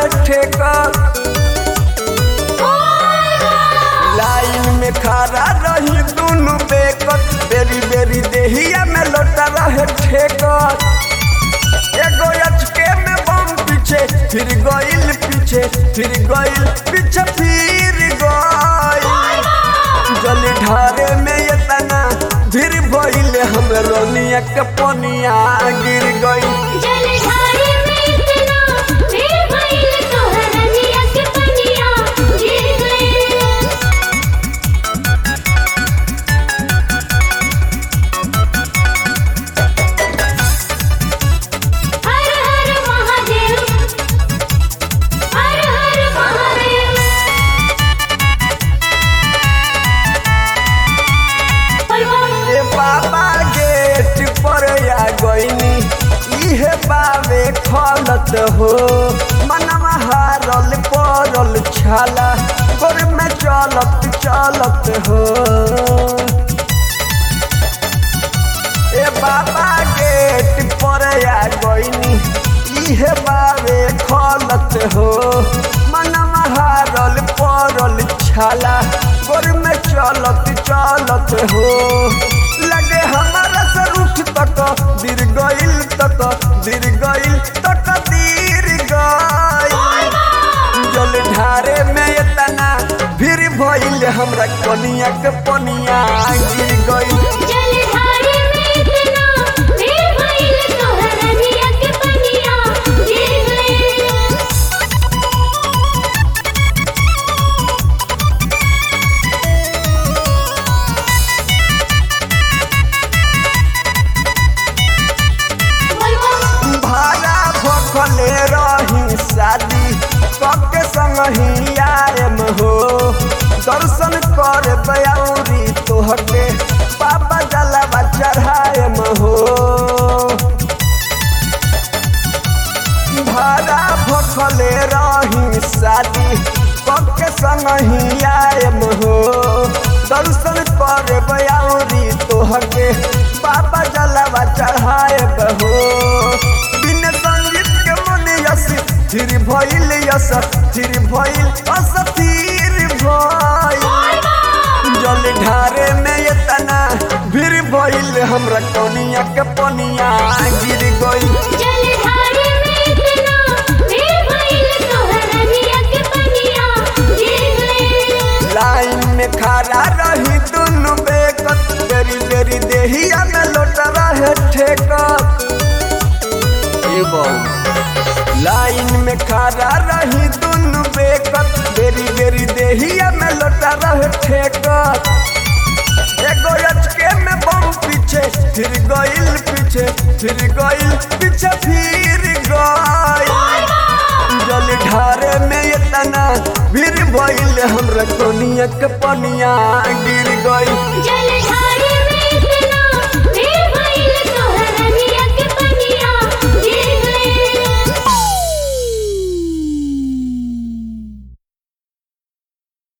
रहे ठेका लाइन में खड़ा रही दोनों बेकत बेरी बेरी देहिया में लोटा रहे ठेकर एगो अचके में बम पीछे फिर गइल पीछे फिर गइल पीछे फिर गइल जल ढारे में ये तना फिर भइल हम रोनिया के पनिया गिर गइल जलधारे में इतना फिर भइल तोहर रनिया के पनिया गिर गइल हर हर महादेव हर हर महादेव बोलबम ए बाबा गेट पर आ गइनी इहे बावे खलत हो मनवा हारल पड़ल छाला गोर में चलत चलत हो ए बाबा गेट पर आ गइनी इहे बावे खलत हो मनवा हारल पड़ल छाला गोर में चलत चलत हो लगे हमारा सर उठ तक दिर गइल तक दिर गइल तक दिर गइल जल ढारे में इतना फिर भइल हमरा कनिया के पनिया गिर गइल जलधारे में इतना फिर भइल तोहर रनिया के पनिया गिर गइल बोलबम भाड़ा भखले रही शादी कके संग ही आयम हो दर्शन कर बयाउरी तोहके पापा जलावा चढ़ायम हो भाड़ा भखले रही शादी कके संग ही आयम हो दर्शन कर बयाउरी तोहके पापा जलावा चढ़ायब हो बिन संगीत के मन यस थिर भइल यस थिर भइल असथिर भइल जल ढारे में इतना भीड़ भइल हमरा कनिया के पनिया गिर गइल जलधारे में इतना फिर भइल तोहर रनिया के पनिया गिर गइल लाइन में खड़ा रही दुनु बेकत बेरी बेरी देहिया में लोटा रहे ठेकत ए बहू लाइन में खड़ा रही दुनु बेकत बेरी बेरी देहिया में लोटा रहे ठेकत एगो अचके में बम पीछे फिर गइल पीछे फिर गइल पीछे फिर गइल जल ढारे में इतना भीड़ भइल हमरा कोनिया के पनिया गिर गइल जल